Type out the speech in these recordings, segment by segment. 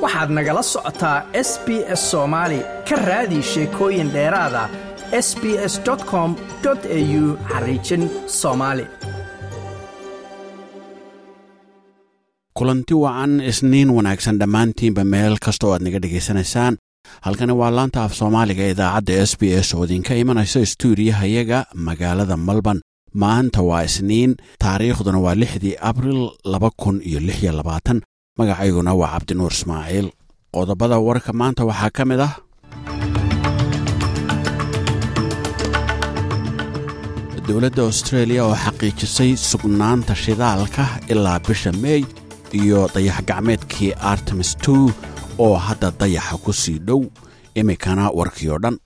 waxaad nagala socotaa s b s soomaali ka raadi sheekooyin dheeraada s b s com au xariijin soomaali kulanti wacan isniin wanaagsan dhammaantiinba meel kasta oo aad naga dhegaysanaysaan halkani waa laanta af soomaaliga idaacadda s b s oo idinka imanaysa stuudiyahayaga magaalada melbourne maanta waa isniin taariikhduna waa lixdii abril laba kun iyo lix iyo labaatan magacayguna waa cabdinuur ismaaciil qodobada warka maanta waxaa ka mid ah dowladda austreeliya oo xaqiijisay sugnaanta shidaalka ilaa bisha meey iyo dayax gacmeedkii artemis two oo hadda dayaxa ku sii dhow iminkana warkii oo dhan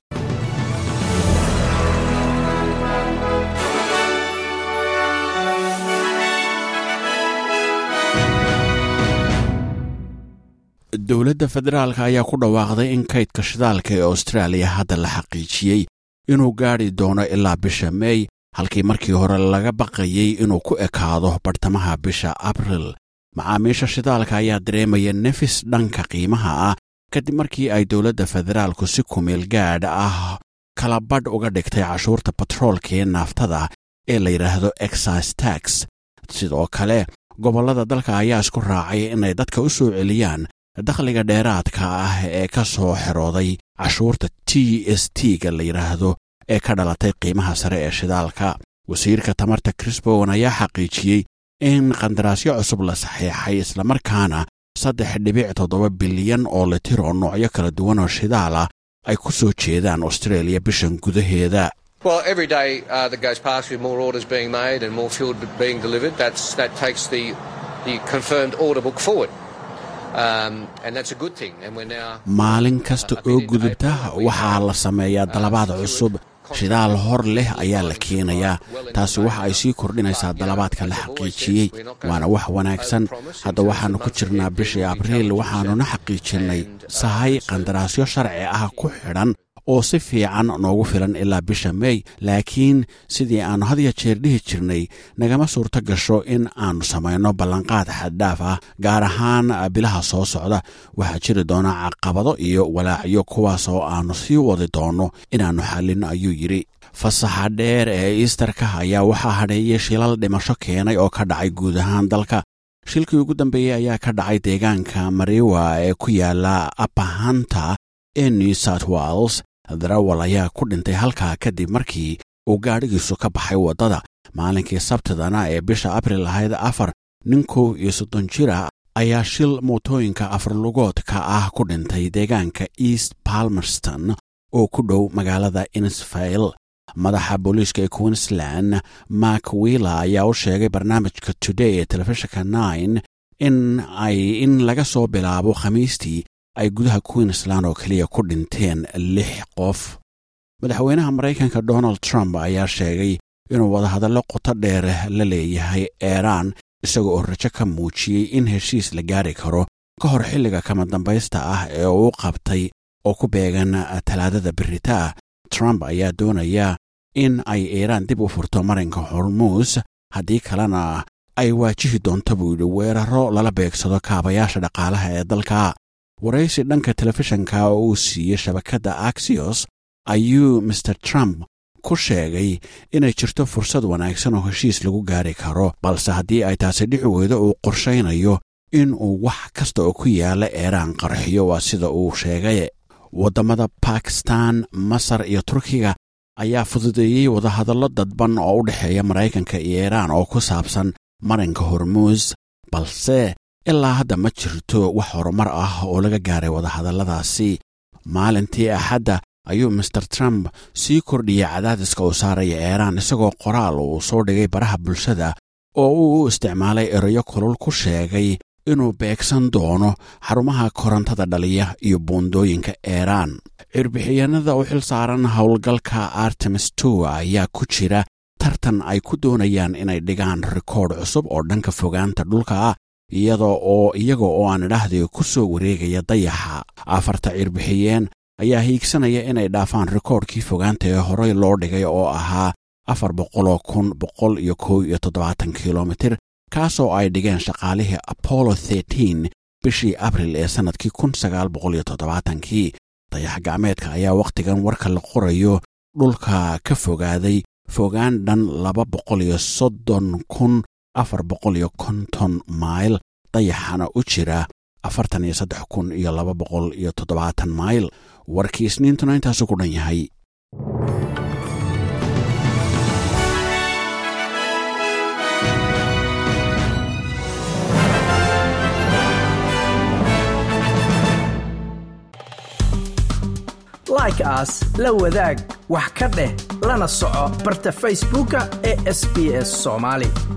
dowladda federaalka ayaa ku dhawaaqday in kaydka shidaalka ee austraaliya hadda la xaqiijiyey inuu gaadhi doono ilaa bisha meey halkii markii hore laga baqayey inuu ku ekaado bartamaha bisha abril macaamiisha shidaalka ayaa dareemaya nefis dhanka qiimaha ah kadib markii ay dowladda federaalku si kumeel gaadh ah kala badh uga dhigtay cashuurta batroolka ee naaftada ee la yidhaahdo exise tax sidoo kale gobollada dalka ayaa isku raacay inay dadka u soo celiyaan dakhliga dheeraadka ah ee ka soo xerooday cashuurta t s t-ga la yidhaahdo ee ka dhalatay qiimaha sare ee shidaalka wasiirka tamarta crisbowan ayaa xaqiijiyey in qandaraasyo cusub la saxiixay islamarkaana saddex dhibic toddoba bilyan oo litir oo noocyo kala duwan oo shidaala ay ku soo jeedaan austraeliya bishan gudaheeda Well, every day uh, that goes past with more orders being made and more fuel being delivered, that's, that takes the, the confirmed order book forward. Um, and that's a good thing. And we're now... maalin kasta oo gudubta waxaa la sameeyaa dalabaad cusub shidaal hor leh ayaa la keenayaa taasi waxa ay sii kordhinaysaa dalabaadka la xaqiijiyey waana wax wanaagsan hadda waxaannu ku jirnaa bishii abriil waxaannuna xaqiijinnay sahay qandaraasyo sharci ah ku xidhan oo si fiican noogu filan ilaa bisha meey laakiin sidii aannu had ya jeer dhihi jirnay nagama suurto gasho in aannu samayno ballanqaad xaddhaaf ah gaar ahaan bilaha soo socda waxaa jiri doona caqabado iyo walaacyo kuwaas oo aannu sii wadi doonno inaannu xallinno ayuu yidhi fasaxa dheer ee iistarka ayaa waxaa hadheeyey shilal dhimasho keenay oo ka dhacay guud ahaan dalka shilkii ugu dambeeyey ayaa ka dhacay deegaanka mariwa ee ku yaala apahanta ee new south wales darawal ayaa ku dhintay halkaa kadib markii uu gaadhigiisu ka baxay waddada maalinkii sabtidana ee bisha abril ahayd afar nin kow iyo soddon jira ayaa shil mootooyinka afarlugoodka ah ku dhintay deegaanka east palmerston oo ku dhow magaalada inisfail madaxa booliiska ee queensland mark willa ayaa u sheegay barnaamijka today ee telefishinka nine in ay in laga soo bilaabo khamiistii ay gudaha queensland oo keliya ku dhinteen lix qof madaxweynaha maraykanka donald trump ayaa sheegay inuu wadahadallo qoto dheer la leeyahay eeraan isaga oo rajo ka muujiyey in heshiis la gaari karo ka hor xilliga kama dambaysta ah ee uu qabtay oo ku beegan talaadada beritaa trump ayaa doonaya in ay iiraan dib u furto marinka hormuus haddii kalena ay waajihi doonto buu yidhi weeraro lala beegsado kaabayaasha dhaqaalaha ee dalka waraysi dhanka telefishanka oo uu siiyey shabakadda axios ayuu master trump ku sheegay inay jirto fursad wanaagsan oo heshiis lagu gaari karo balse haddii ay taasi dhici weydo uu qorshaynayo in uu wax kasta oo ku yaala eeraan qarxiyo waa sida uu sheegay waddamada bakistan masar iyo turkiga ayaa fududeeyey wadahadallo dadban oo u dhexeeya maraykanka iyo iiraan oo ku saabsan marinka hormuus balse ilaa hadda ma jirto wax horumar ah oo laga gaaray wadahadalladaasi maalintii axadda ayuu master trump sii kordhiyey cadaadiska uu saaraya eeraan isagoo qoraal uu soo dhigay baraha bulshada oo uu u isticmaalay erayo kulul ku sheegay inuu beegsan doono xarumaha korontada dhaliya iyo buundooyinka eeraan cirbixiyanada u xil saaran howlgalka artemis tow ayaa ku jira tartan ay ku doonayaan inay dhigaan rikoodh cusub oo dhanka fogaanta dhulka ah iyada oo iyaga oo aan idhaahday ku soo wareegaya dayaxa afarta cirbixiyeen ayaa hiigsanaya inay dhaafaan rikoodhkii fogaanta ee horey loo dhigay oo ahaa afar boqoloo kun boqol iyo kow iyo toddobaatan kilomitir kaasoo ay dhigeen shaqaalihii apollo bishii abril ee sannadkii kun sagaal boqol iyo toddobaatankii dayax gacmeedka ayaa wakhtigan warka la qorayo dhulka ka fogaaday fogaan dhan laba boqol iyo soddon kun afar boqol iyo konton mayl dayaxana u jira afartan iyo saddex kun iyo laba boqol iyo toddobaatan mayl warkii isniintuna intaasu ku dhan yahay like aas la wadaag wax ka dheh lana soco barta facebooka ee sb s soomaali